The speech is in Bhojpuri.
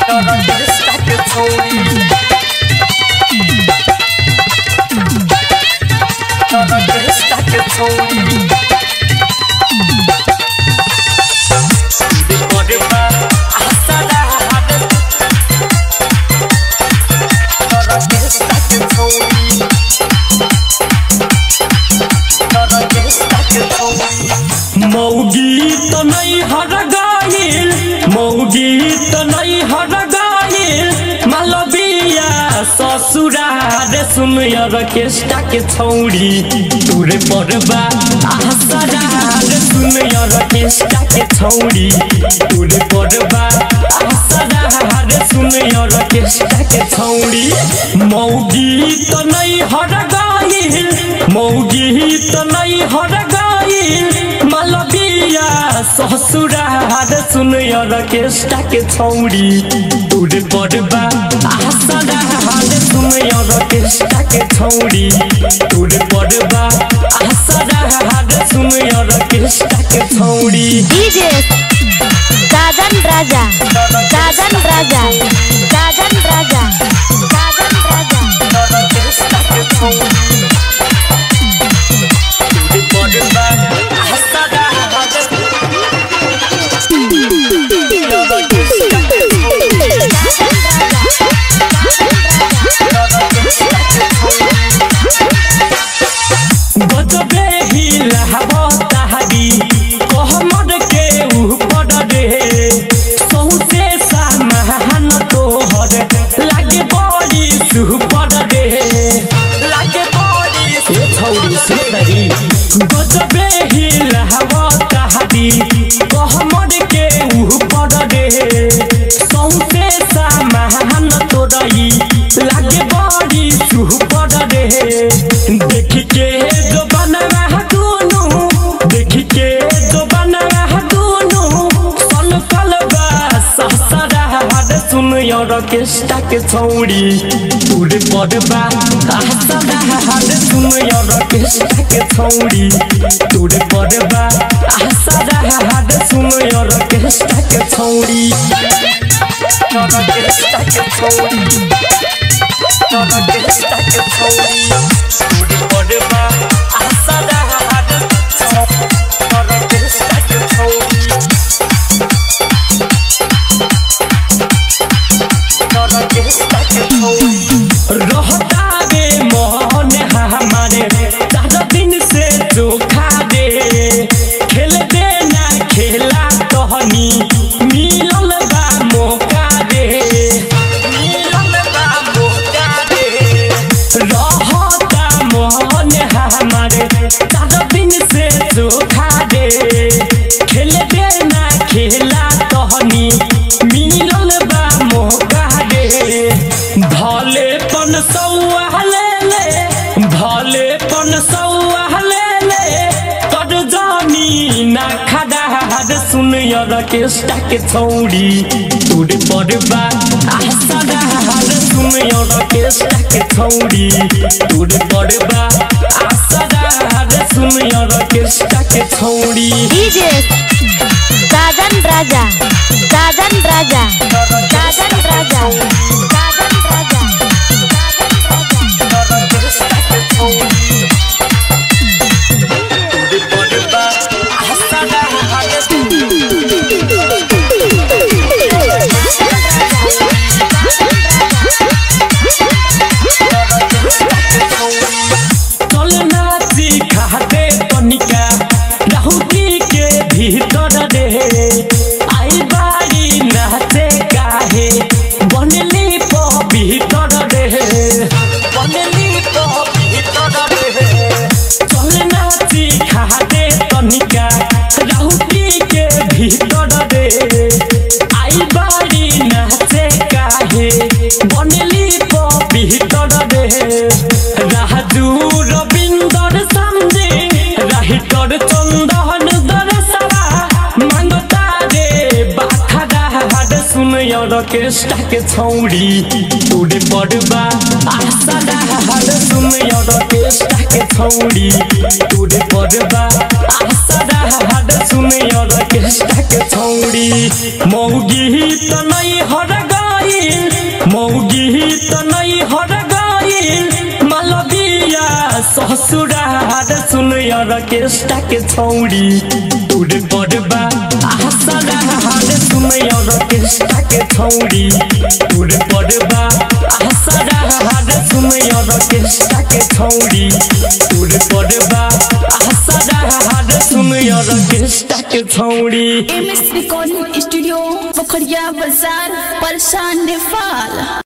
Orquesta que छोड़ी Orquesta que छोड़ी Decoreba asada Orquesta que छोड़ी Orquesta que छोड़ी मौगी त नै हर गाइल मौगी त नै हर गाइल मालविया ससुरार सुन रकेष्टा के छौरी तुरे परबा आसरार सुन रकेष्टा के छौरी तुरे परबा आसरार सुन रकेष्टा के छौरी मौगी त नै हर गाइल मौगी त नै हर गाइल मालविया ससुरार सुन रकेष्टा के छौरी तुरे परबा आसरार सुन रकेष्टा के छौरी तुरे परबा आसरार सुन रकेष्टा के छौरी DJ Dadan Raja Dadan Raja Dadan Raja Dadan Raja Orquesta que छोड़ी Decoreba asada Orquesta que छोड़ी गजबे हिलहबो ताहरी कहमर के ऊपर रे सौसे सामान तोहर लागे बड़ी सुपर रे लागे बड़ी से छौरी सुंदरी गजबे हिलहबो ताहरी कहमर के ऊपर रे सौसे सामान तोरई लागे बड़ी सुपर रे देख के जो बनवा दुनु देख के जो बनवा दुनु सन कलबा ससरा हद सुन ऑर्केस्ट्रा के छौरी तुरे पड़बा आसरा हद सुन ऑर्केस्ट्रा के छौरी तुरे पड़बा आसरा हद सुन ऑर्केस्ट्रा के छौरी Orquesta que छोड़ी Orquesta que छोड़ी Decoreba asada Orquesta que छोड़ी Orquesta que छोड़ी रहता रे मोहन हमारे चार दिन से चोखा दे खेल देना खेला तहनी मिलल बा मौका दे मिलन बा मौका दे रहता मोहन हमारे चार दिन से चोखा दे खेल देना खेला तहनी मिलल बा मौका दे भले पन सौआ ले ले भले पन सौआ ले ले कर जानी ना खड़ा हाद सुन रकेष्टा के छौरी तुरे पड़बा आसरा हाद सुन रकेष्टा के छौरी तुरे पड़बा आसरा हाद सुन रकेष्टा के छौरी DJ Dadan Raja Dadan Raja Dadan Raja Dadan Raja Orquesta que छोड़ी Decoreba asada चलना सीखा दे तनिका राहुती के भीतर रे आई बारी नाचे काहे बनली पवित्र रे बनली तो भीतर रे चलना सीखा दे तनिका राहुती के भीतर रे आई बारी नाचे काहे बनली पवित्र रे राजू रविंदर समझे राहिटर चंदन दरसवा मांगता रे बाखरा हाड सुन ऑर्केस्ट्रा के छौरी तोरे बड़बा आसरा हाड सुन ऑर्केस्ट्रा के छौरी तोरे बड़बा आसरा हाड सुन ऑर्केस्ट्रा के छौरी मौगी त नै हर गए ससुरार सुन ऑर्केस्ट्रा के छौड़ी तोरे बड़बा ससुरार सुन ऑर्केस्ट्रा के छौड़ी तोरे बड़बा ससुरार सुन ऑर्केस्ट्रा के छौड़ी तोरे बड़बा ससुरार सुन ऑर्केस्ट्रा के छौड़ी M S recording studio Pokhariya बाजार परेशान नेपाल